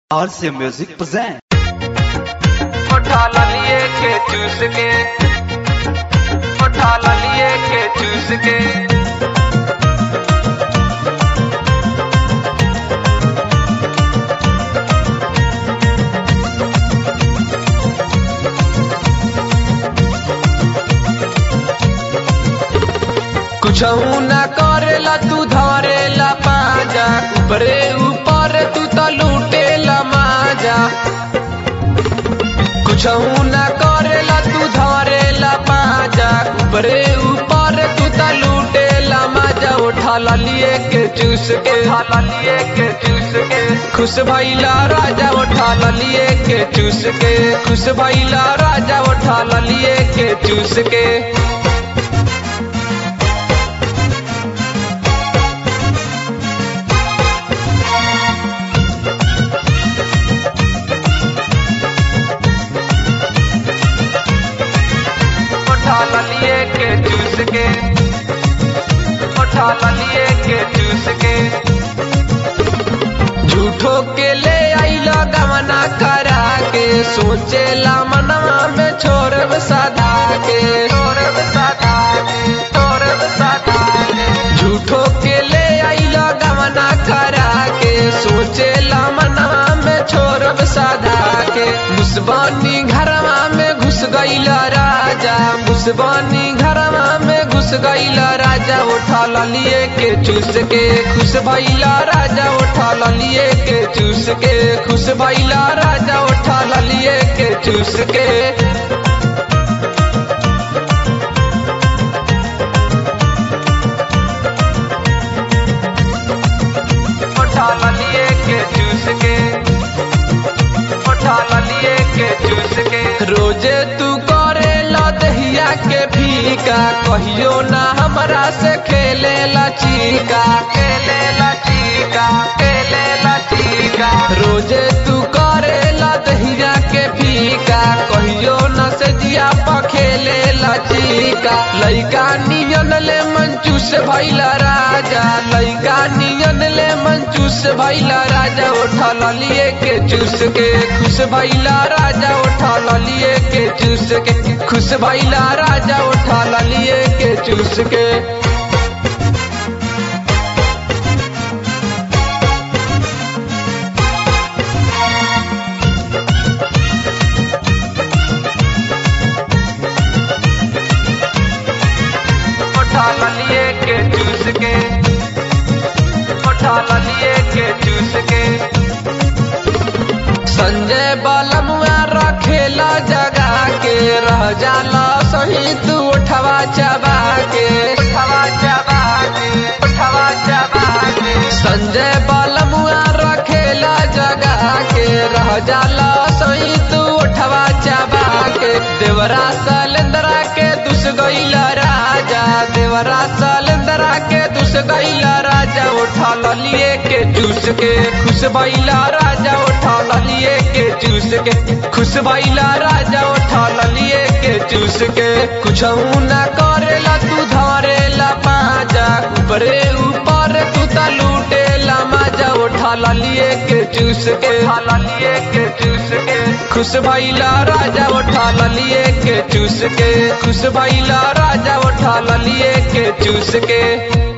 RC Music present. उठा लिए के चूस के उठा लिए के चूस के कुछ ना करेला तू धरेला पाजा ऊपरे ऊपर तू तो लूटेला माजा कुछ ना करेला तू धरेला पाजा ऊपरे ऊपर तू तो लूटेला माजा उठा लिए के चूस के उठा लिए के चूस के खुश भैला राजा उठा लिए के चूस के खुश भैला राजा उठा लिए के चूस के उठा लिए के चूस के उठा लिए के चूस के झूठो के ले आइला गमना करा के सोचेला मनवा में छोड़ब सदा के छोड़ब सदा के छोड़ब सदा के झूठो के ले आइला गमना करा के सोचेला मनवा में छोड़ब सदा के मुसबानी घरवा में घुस गईला राजा मुसबानी घरवा में घुस गईला राजा उठा लिए के चूस के खुश भैला राजा उठा लिए के चूस के खुश भैला राजा उठा लिए के चूस के उठा लिए के चूस के उठा लिए के चूस के रोजे तू करे दहिया के फीका कहियो ना हमरा से खेले ला चीका खेले ला चीका खेले ला चीका रोजे तू करे दहिया के फीका कहियो ना से जिया पा खेले ला चीका लइका नियन ले मंचूस भैला राजा लइका नियन ले मंचूस भैला राजा उठा लिए के चूस के खुश भैला राजा उठा लिए के चूस के खुश भैला राजा उठा लिए के चूस के उठा लिए के चूस के उठा लिए के चूस के संजय बलमुआ रखेला जगा के रह जाला सही तू उठवा चबा के उठवा चबा के उठवा चबा के संजय बलमुआ रखेला जगा के रह जाला सही तू उठवा चबा के देवरा सलेंदरा के दुस गईला राजा देवरा सलेंदरा के दुस गईला राजा उठा लिए के चूस के खुश भैला राजा उठा लिए के चूस के खुश भैला राजा उठा लिए के चूस के कुछ ना करेला तू धरेला पाजा ऊपरे ऊपर तू ता लूटेला माजा उठा लिए के चूस के उठा लिए के चूस के खुश भैला राजा उठा लिए के चूस के खुश भैला राजा उठा लिए के चूस के